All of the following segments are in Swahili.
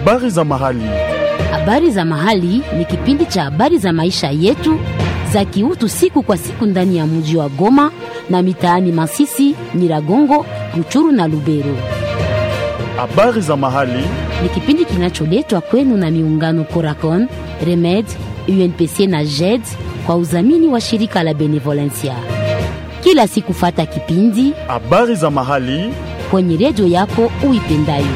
Habari za mahali. Habari za mahali ni kipindi cha habari za maisha yetu za kiutu siku kwa siku ndani ya mji wa Goma na mitaani Masisi, Nyiragongo, Ruchuru na Lubero. Habari za mahali. Ni kipindi kinacholetwa kwenu na miungano Coracon, Remed, UNPC na JED kwa udhamini wa shirika la Benevolencia. Kila siku fata kipindi Habari za mahali. kwenye redio yako uipendayo.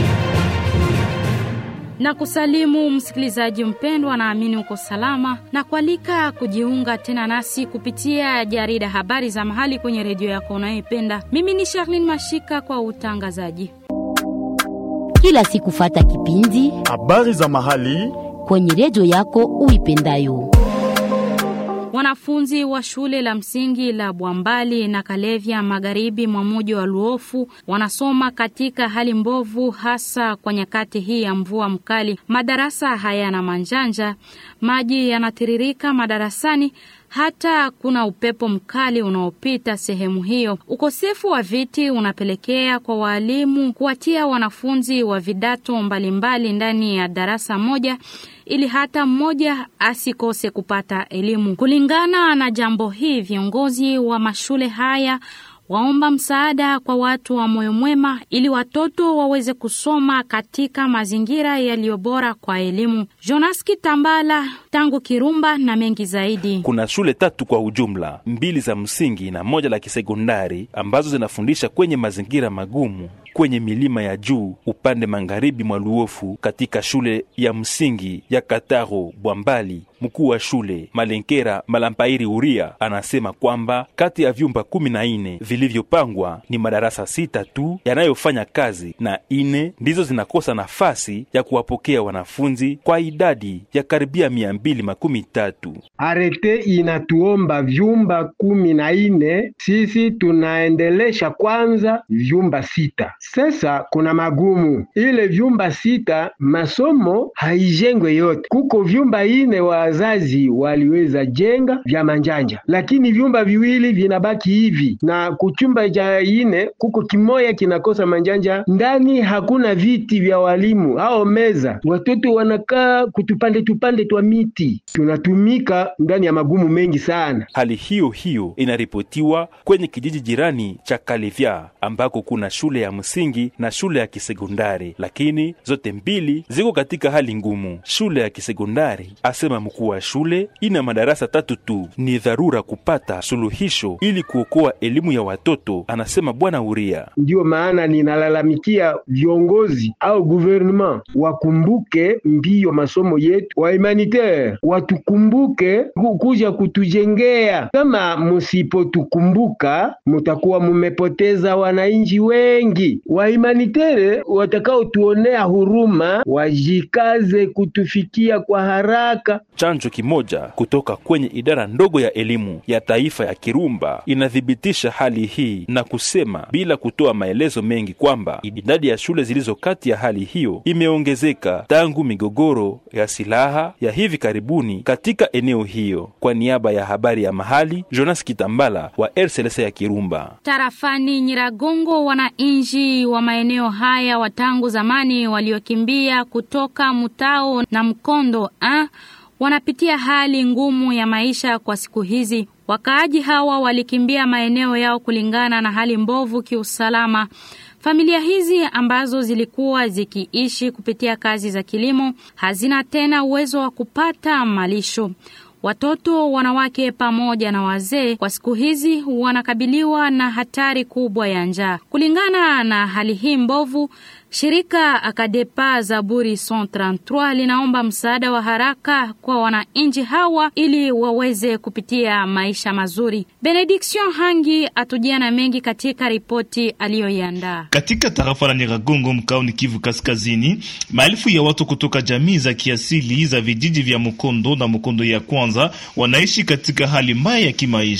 na kusalimu msikilizaji mpendwa, naamini uko salama na kualika kujiunga tena nasi kupitia jarida habari za mahali kwenye redio yako unayoipenda. Mimi ni Charlene Mashika kwa utangazaji. Kila siku fata kipindi Habari za mahali. kwenye redio yako uipendayo. Wanafunzi wa shule la msingi la Bwambali na Kalevya magharibi mwa mji wa Luofu wanasoma katika hali mbovu, hasa kwa nyakati hii ya mvua mkali. Madarasa hayana manjanja, maji yanatiririka madarasani, hata kuna upepo mkali unaopita sehemu hiyo. Ukosefu wa viti unapelekea kwa waalimu kuwatia wanafunzi wa vidato mbalimbali ndani ya darasa moja ili hata mmoja asikose kupata elimu. Kulingana na jambo hii, viongozi wa mashule haya waomba msaada kwa watu wa moyo mwema ili watoto waweze kusoma katika mazingira yaliyo bora kwa elimu. Jonas Kitambala tangu Kirumba na mengi zaidi. Kuna shule tatu kwa ujumla, mbili za msingi na moja la kisekondari ambazo zinafundisha kwenye mazingira magumu kwenye milima ya juu upande magharibi mwa Luofu. Katika shule ya msingi ya Kataro Bwambali, mkuu wa shule Malenkera Malampairi Uria anasema kwamba kati ya vyumba kumi na nne vilivyopangwa ni madarasa sita tu yanayofanya kazi na ine ndizo zinakosa nafasi ya kuwapokea wanafunzi kwa idadi ya karibia mia mbili makumi tatu. Arete inatuomba vyumba kumi na ine, sisi tunaendelesha kwanza vyumba sita. Sasa kuna magumu, ile vyumba sita masomo haijengwe yote. Kuko vyumba ine wazazi waliweza jenga vya manjanja, lakini vyumba viwili vinabaki hivi, na kuchumba cha ine kuko kimoya kinakosa manjanja ndani, hakuna viti vya walimu hao meza, watoto wanakaa kutupande tupande twa miti, tunatumika ndani ya magumu mengi sana. Hali hiyo hiyo inaripotiwa kwenye kijiji jirani cha Kalivya ambako kuna shule ya msingi na shule ya kisekondari, lakini zote mbili ziko katika hali ngumu. Shule ya kisekondari, asema mkuu wa shule, ina madarasa tatu tu. Ni dharura kupata suluhisho ili kuokoa elimu ya watoto, anasema Bwana Uria. Ndiyo maana ninalalamikia viongozi au gouvernement wakumbuke mbio masomo yetu, wa humanitaire watukumbuke ku- kuja kutujengea. Kama musipotukumbuka, mutakuwa mumepoteza wananchi wengi. Wa humanitaire watakaotuonea huruma wajikaze kutufikia kwa haraka. Chanjo kimoja kutoka kwenye idara ndogo ya elimu ya taifa ya Kirumba inathibitisha hali hii na kusema bila kutoa maelezo mengi kwamba idadi ya shule zilizo kati ya hali hiyo imeongezeka tangu migogoro ya silaha ya hivi karibuni katika eneo hiyo. Kwa niaba ya habari ya mahali, Jonas Kitambala wa RCLC ya Kirumba. Tarafani Nyiragongo, wananchi wa maeneo haya wa tangu zamani waliokimbia kutoka Mutao na Mkondo a wanapitia hali ngumu ya maisha kwa siku hizi. Wakaaji hawa walikimbia maeneo yao kulingana na hali mbovu kiusalama. Familia hizi ambazo zilikuwa zikiishi kupitia kazi za kilimo hazina tena uwezo wa kupata malisho. Watoto, wanawake pamoja na wazee kwa siku hizi wanakabiliwa na hatari kubwa ya njaa. Kulingana na hali hii mbovu, shirika Akadepa Zaburi 133 linaomba msaada wa haraka kwa wananchi hawa ili waweze kupitia maisha mazuri. Benediction Hangi atujia na mengi katika ripoti aliyoiandaa. Katika tarafa la Nyiragongo mkaoni Kivu Kaskazini, maelfu ya watu kutoka jamii za kiasili za vijiji vya Mukondo na Mukondo ya kwanza wanaishi katika hali mbaya ya kimaisha.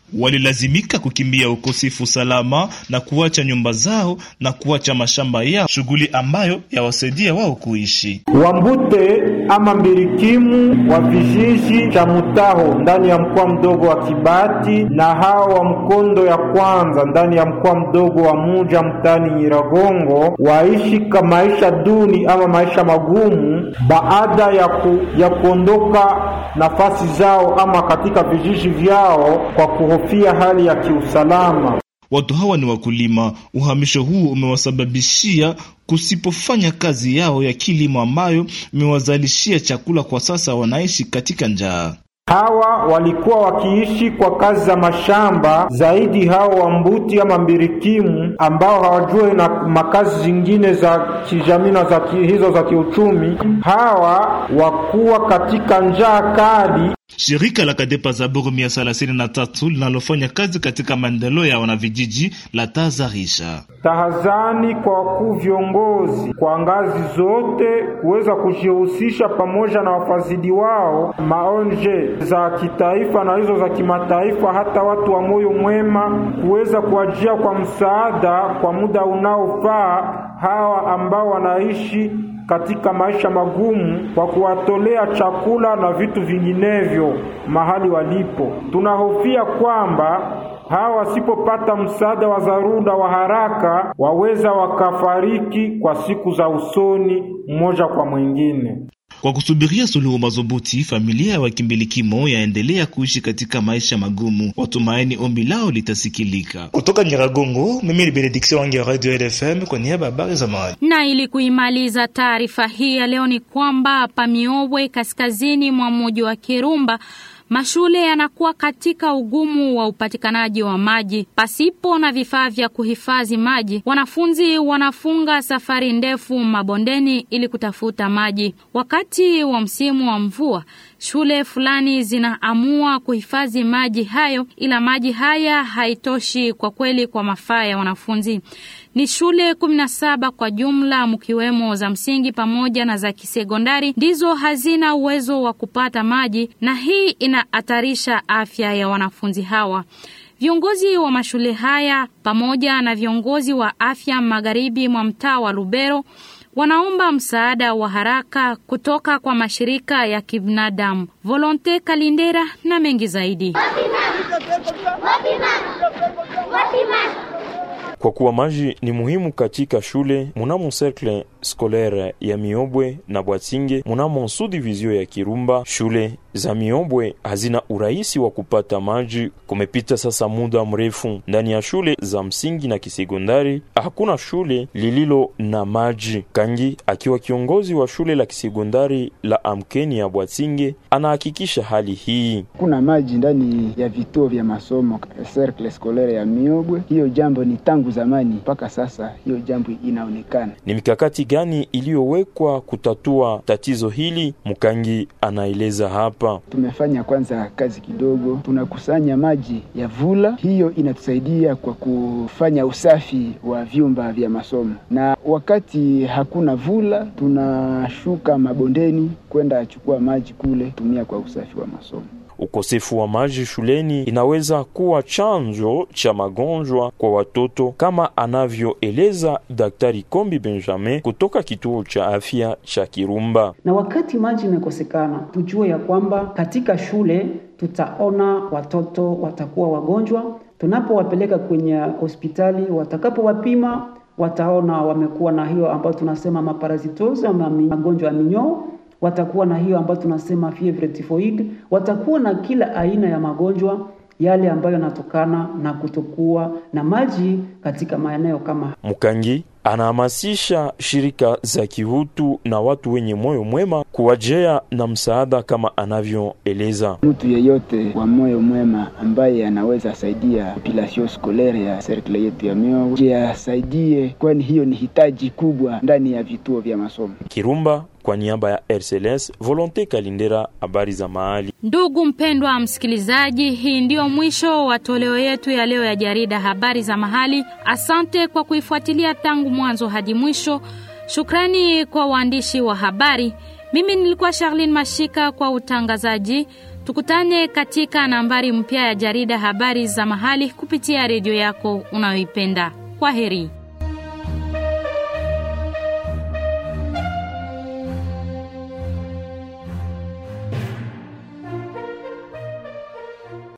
walilazimika kukimbia ukosefu salama na kuacha nyumba zao na kuacha mashamba yao, shughuli ambayo yawasaidia wao kuishi. Wambute ama mbirikimu wa vijiji cha Mutaho ndani ya mkoa mdogo wa Kibati na hao wa Mkondo ya kwanza ndani ya mkoa mdogo wa Muja mtani Nyiragongo waishi ka maisha duni ama maisha magumu baada ya, ku, ya kuondoka nafasi zao ama katika vijiji vyao kwa kuhofia hali ya kiusalama. Watu hawa ni wakulima. Uhamisho huu umewasababishia kusipofanya kazi yao ya kilimo ambayo imewazalishia chakula. Kwa sasa wanaishi katika njaa. Hawa walikuwa wakiishi kwa kazi za mashamba zaidi, hao wambuti ama mbirikimu ambao hawajue na makazi zingine za kijamii na za hizo za kiuchumi. Hawa wakuwa katika njaa kali. Shirika la Kadepa Zaburu mia thelathini na tatu linalofanya kazi katika maendeleo ya wanavijiji la tazarisha tahadhani kwa wakuu viongozi kwa ngazi zote kuweza kujihusisha pamoja na wafadhili wao maonje za kitaifa na hizo za kimataifa, hata watu wa moyo mwema kuweza kuajia kwa msaada kwa muda unaofaa hawa ambao wanaishi katika maisha magumu kwa kuwatolea chakula na vitu vinginevyo mahali walipo. Tunahofia kwamba hawa wasipopata msaada wa dharura wa haraka waweza wakafariki kwa siku za usoni mmoja kwa mwingine. Kwa kusubiria suluhu madhubuti, familia ya wakimbilikimo yaendelea kuishi katika maisha magumu. Watumaini ombi lao litasikilika. Kutoka Nyiragongo, mimi ni Benediction wangi ya Radio LFM kwa niaba ya habari za mahali. Na ili kuimaliza taarifa hii ya leo ni kwamba Pamiobwe, kaskazini mwa mji wa Kirumba, mashule yanakuwa katika ugumu wa upatikanaji wa maji. Pasipo na vifaa vya kuhifadhi maji, wanafunzi wanafunga safari ndefu mabondeni ili kutafuta maji. Wakati wa msimu wa mvua, shule fulani zinaamua kuhifadhi maji hayo, ila maji haya haitoshi kwa kweli kwa mafaa ya wanafunzi. Ni shule kumi na saba kwa jumla, mkiwemo za msingi pamoja na za kisekondari, ndizo hazina uwezo wa kupata maji, na hii inahatarisha afya ya wanafunzi hawa. Viongozi wa mashule haya pamoja na viongozi wa afya magharibi mwa mtaa wa Lubero wanaomba msaada wa haraka kutoka kwa mashirika ya kibinadamu Volonte Kalindera na mengi zaidi. Kwa kuwa maji ni muhimu katika shule, munamo cercle scolaire ya Miobwe na Bwatinge, munamo subdivision ya Kirumba, shule za Miobwe hazina urahisi wa kupata maji. Kumepita sasa muda mrefu, ndani ya shule za msingi na kisekondari hakuna shule lililo na maji. Kangi akiwa kiongozi wa shule la kisekondari la Amkeni ya Bwatinge anahakikisha hali hii. Kuna maji ndani ya vituo vya masomo cercle scolaire ya Miobwe. Hiyo jambo ni tangu zamani mpaka sasa, hiyo jambo inaonekana. Ni mikakati gani iliyowekwa kutatua tatizo hili? Mkangi anaeleza hapa. Tumefanya kwanza kazi kidogo, tunakusanya maji ya vula. Hiyo inatusaidia kwa kufanya usafi wa vyumba vya masomo, na wakati hakuna vula, tunashuka mabondeni kwenda chukua maji kule, tumia kwa usafi wa masomo. Ukosefu wa maji shuleni inaweza kuwa chanzo cha magonjwa kwa watoto kama anavyoeleza Daktari Kombi Benjamin kutoka kituo cha afya cha Kirumba. Na wakati maji imekosekana, tujue ya kwamba katika shule tutaona watoto watakuwa wagonjwa. Tunapowapeleka kwenye hospitali, watakapowapima wataona wamekuwa na hiyo ambayo tunasema maparazitosi ama magonjwa ya minyoo watakuwa na hiyo ambayo tunasema fievre typhoid, watakuwa na kila aina ya magonjwa yale ambayo yanatokana na kutokuwa na maji katika maeneo kama. Mkangi anahamasisha shirika za kihutu na watu wenye moyo mwema kuwajea na msaada kama anavyoeleza. Mtu yeyote wa moyo mwema ambaye anaweza saidia population scolaire ya serikali yetu ya Miobwe asaidie, kwani hiyo ni hitaji kubwa ndani ya vituo vya masomo. Kirumba kwa niaba ya RCLS Volonte Kalindera, habari za mahali. Ndugu mpendwa msikilizaji, hii ndio mwisho wa toleo yetu ya leo ya jarida habari za mahali. Asante kwa kuifuatilia tangu mwanzo hadi mwisho. Shukrani kwa waandishi wa habari. Mimi nilikuwa Charlene Mashika kwa utangazaji. Tukutane katika nambari mpya ya jarida habari za mahali kupitia redio yako unayoipenda. Kwa heri.